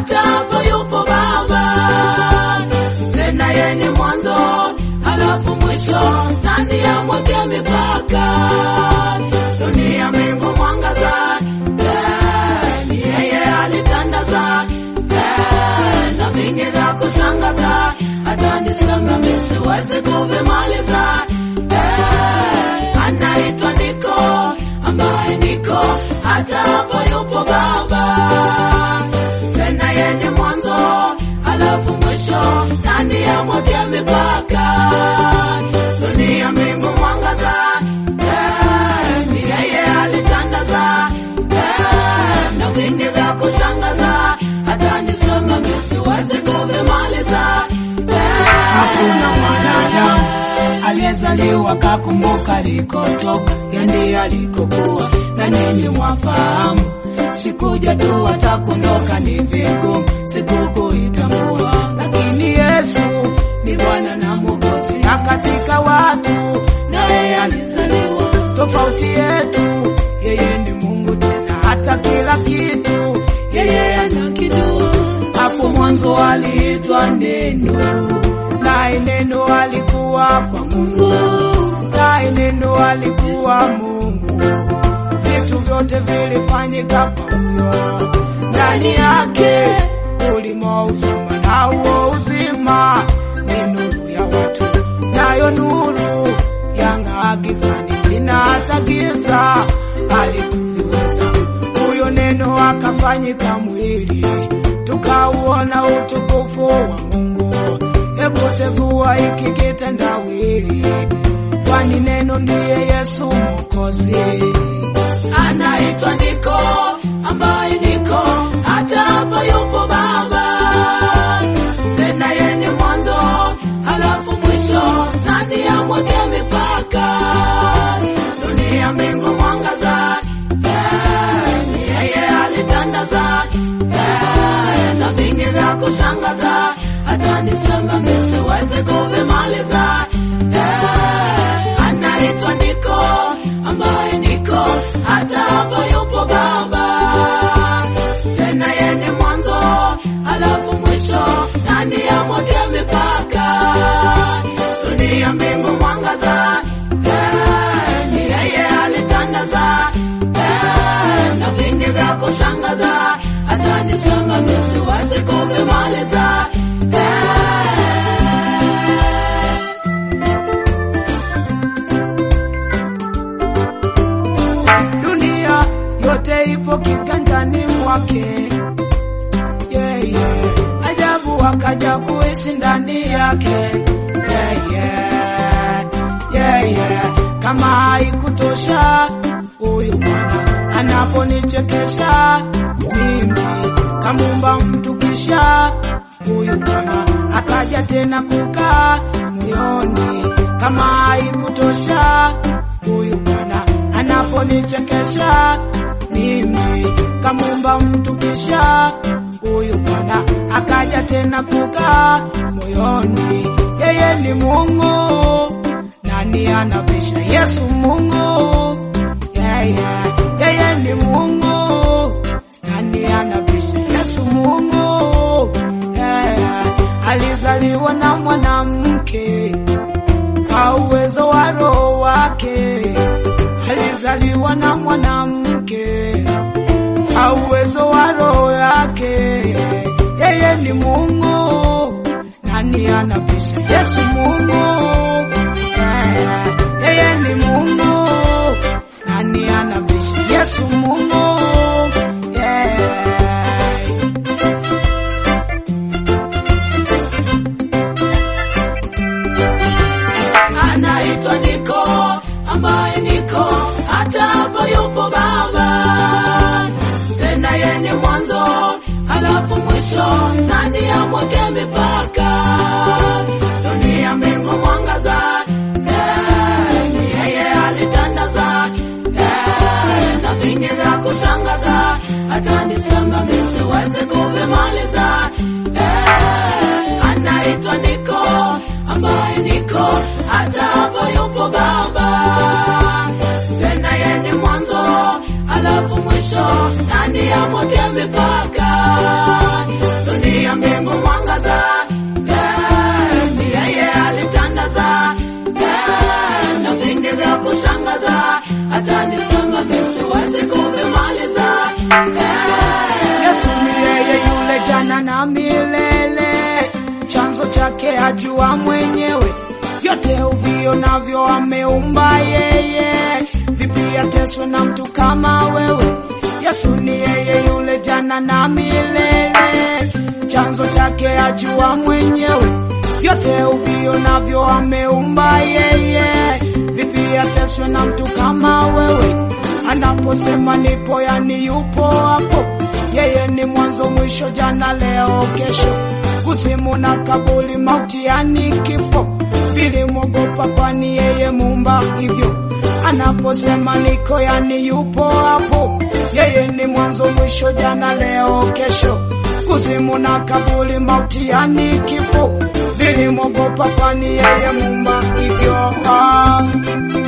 hata hapo yupo Baba. Tena yeye ni mwanzo halafu mwisho, nani amweke mipaka? Dunia, mbingu, mwangaza, eh, ni yeye alitandaza, eh, na vingi vya kushangaza, hata nisema mimi siwezi kuvimaliza. Eh, anaitwa Niko, ambaye niko hata hapo yupo Baba. Tena yeye ni mwanzo halafu mwisho, nani amweke mipaka? Dunia, mbingu, mwangaza, eh, ni yeye alitandaza, eh, na vingi vya kushangaza, hata nisema mimi siwezi kuvimaliza. Eh, Hakuna mwanadamu aliyezaliwa kakumbuka alikotoka, ya ndiye alikokuwa, na ninyi mwafahamu. Sikuja tu watakuondoka, ni vigumu sikukuitambua, lakini Yesu ni Bwana na Mwokozi, na katika watu naye alizaliwa. Tofauti yetu, yeye ni Mungu tena, hata kila kitu yeye anakijua. Hapo mwanzo aliitwa Neno, naye Neno alikuwa kwa Mungu, naye Neno alikuwa Mungu. Vitu vyote vilifanyika kwa huyo, ndani yake ulimo uzima, na huo uzima ni nuru ya watu, nayo nuru yang'aa gizani, lina hata giza halikuliweza. Huyo neno akafanyika mwili, tukauona utukufu wa Mungu. Hebu tegua hiki kitendawili, kwani neno ndiye Yesu Mwokozi. anaitwa Niko, ambaye niko hata hapo yupo Baba. Tena yeye ni mwanzo halafu mwisho, nani amweke mipaka? Dunia, mbingu, mwangaza, eh, ni yeye alitandaza, eh, na vingi vya kushangaza, hata nisema mimi siwezi kuvimaliza. Eh, anaitwa Niko, ambaye niko hata hapo yupo Baba. Tena yeye ni mwanzo halafu mwisho, nani amweke mipaka? Dunia, mbingu, mwangaza, eh, ni yeye alitandaza, eh, na vingi vya kushangaza, hata nisema mimi siwezi kuvimaliza. Eh, dunia yote ipo kiganjani mwake. Yeah, yeah. Ajabu akaja kuishi ndani yake. Yeah, yeah. Yeah, yeah. Kama haikutosha huyu Bwana anaponichekesha mimi, kamumba mtu kisha huyu Bwana akaja tena kukaa moyoni. Kama haikutosha huyu Bwana anaponichekesha mimi, kamumba mtu kisha huyu Bwana akaja tena kukaa moyoni. Yeye ni Mungu, nani anabisha? Yesu Mungu, yeah, yeah. Yeye ni Mungu, nani anabisha? Yesu Mungu, yeah, yeah. Alizaliwa na mwanamke kwa uwezo wa roho wake, alizaliwa na mwanamke kwa uwezo wa roho yake. Yeye ni Mungu, nani anabisha? Yesu Mungu, yeah. yeye ni Mungu, nani anabisha? Yesu Mungu, yeah. anaitwa Niko, ambaye niko hata hapo yupo Baba. Tena yeye ni mwanzo halafu mwisho, nani amweke mipaka? Dunia, mbingu, mwangaza, eh, ni yeye alitandaza, eh, na vingi vya kushangaza, hata nisema mimi siwezi kuvimaliza. Eh, anaitwa Niko, ambaye niko hata hapo yupo Baba. Tena yeye ni mwanzo halafu mwisho, nani amweke mipaka? Yesu ni yeye yule jana na milele, chanzo chake ajua mwenyewe, vyote uvio navyo ameumba yeye, vipi ateswe na mtu kama wewe? Yesu ni yeye yule jana na milele, chanzo chake ajua mwenyewe, vyote uvio navyo ameumba yeye, vipi ateswe na mtu kama wewe? Anaposema nipo, yani yupo hapo. Yeye ni mwanzo mwisho, jana leo kesho, kuzimu na kabuli, mauti yani kifo, vilimwogopa kwani yeye muumba hivyo. Anaposema niko, yani yupo hapo. Yeye ni mwanzo mwisho, jana leo kesho, kuzimu na kabuli, mauti yani kifo, vilimwogopa kwani yeye muumba hivyo. Ah.